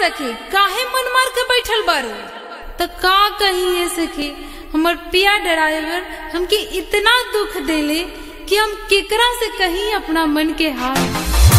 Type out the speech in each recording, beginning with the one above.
सखी काहे मन मार के बैठल बारू तो का कही ये सखी हमर पिया ड्राइवर हमके इतना दुख देले कि हम केकरा से कहीं अपना मन के हाल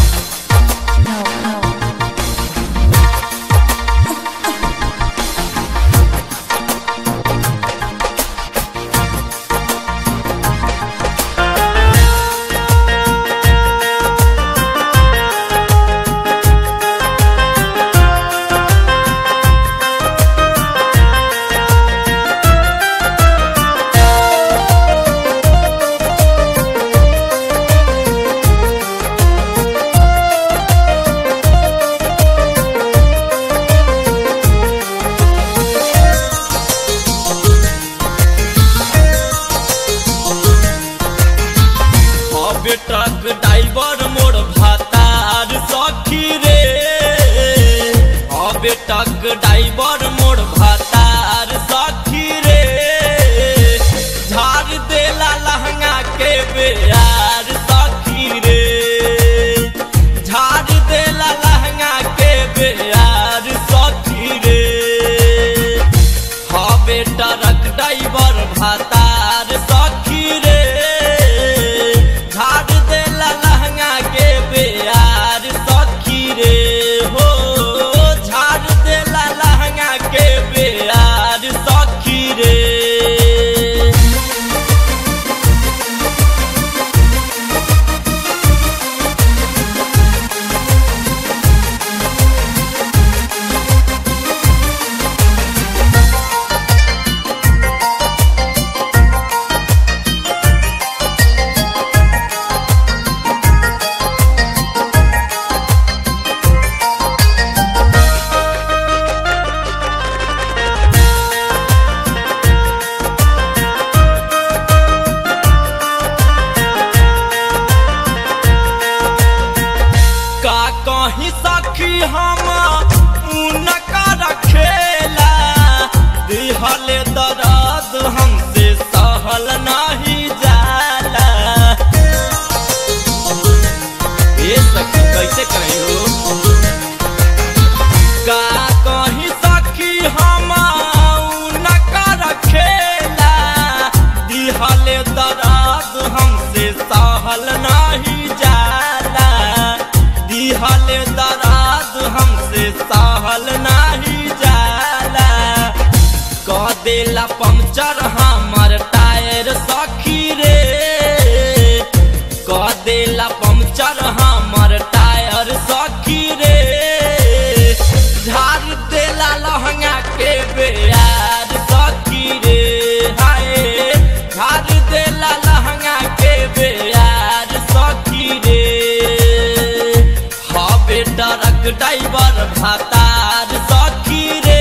हबे ट्रक ड्राइवर मोर भातार सखी रे हबे ट्रक ड्राइवर मोर भातार सखी रे झाड़ देला लहंगा के बेयार सखी रे झाड़ देला लहंगा के बेयार सखी रे हबे ट्रक ड्राइवर भातार सखी रे झाड़ देला लहंगा के बेयार सखी रे हो झाड़ देला लहंगा के बेयार सखी रे का कहीं सखी हम उनका रखेला दिहले दर्द हमसे सहल नहीं जाला ये सखी कैसे कहीं हो का कहीं सखी हम उनका रखेला दिहले दर्द हमसे सहल नहीं जाला दिहले दर्द हमसे सहल नहीं जाला कह देला पंचर हमर टायर सखी रे कह देला पंचर हमर टायर सखी रे झाड़ देला लहंगा के बेयार सखी रे हाय झाड़ देला लहंगा के बेयार सखी रे हबे ट्रक ड्राइवर भातार सखी रे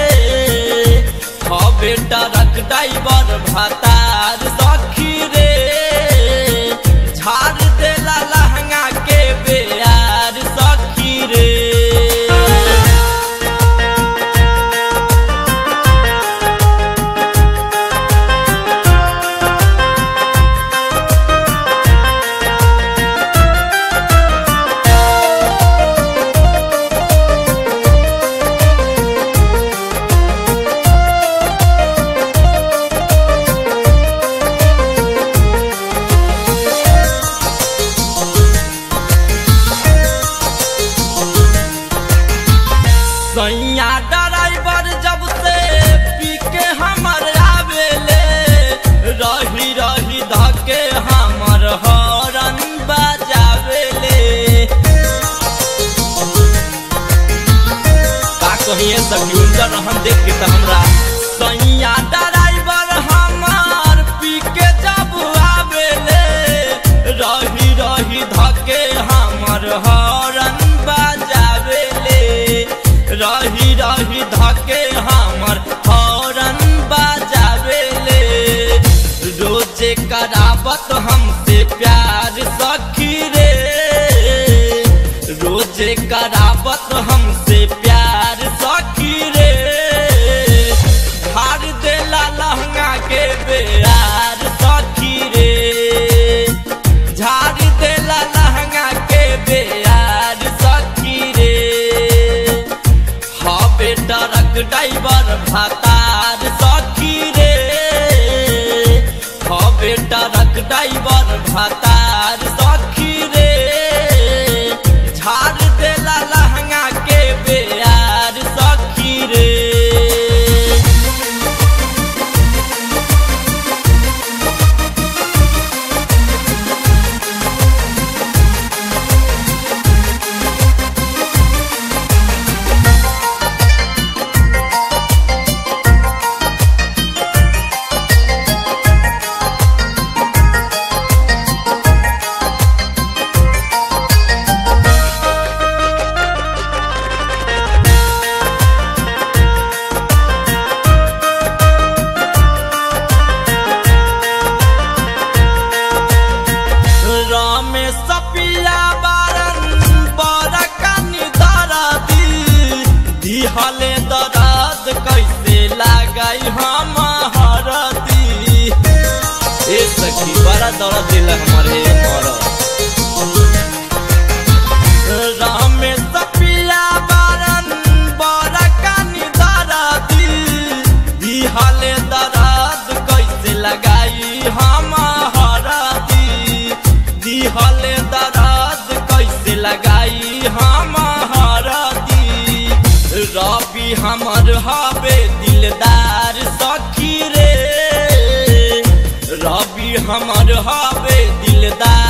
हबे ट्रक ड्राइवर भातार सखी रे झाड़ देला लहंगा के बेयार सखी रे सैया ड्राइवर जब से पी के हमर आवेले रही रही धके हमर हॉर्न बजावेले का कहिए सखी उनकर हम देख के त हमरा सैया ड्राइवर हमर पी के जब आवेले रही रही धके हमर हॉर्न बजावेले रही रही धके हमर हॉर्न बजावेले रोजे करावत हमसे प्यार सखी रे रोजे करावत हमसे प्यार सखी रे झाड़ देला लहंगा के बेयार सखी रे झाड़ देला लहंगा के बेयार भातार सखी रे हवे ट्रक ड्राइवर भातार सखी रे झाड़ देला लहंगा के बेयार सखी रे रमेश पिया बारन बरकनी दरदी दिहले दरद कैसे लागई हम हरदी ए सखी बड़ा दर्द दिल हमारे मरद रमेश पिया बारन बरकनी दरदी दिहले दरद कैसे लगाई हम हरदी दिहले दरद कैसे लगाई हम हरदी रबी हमर हवे दिलदार सखी रे रबी हमर हवे दिलदार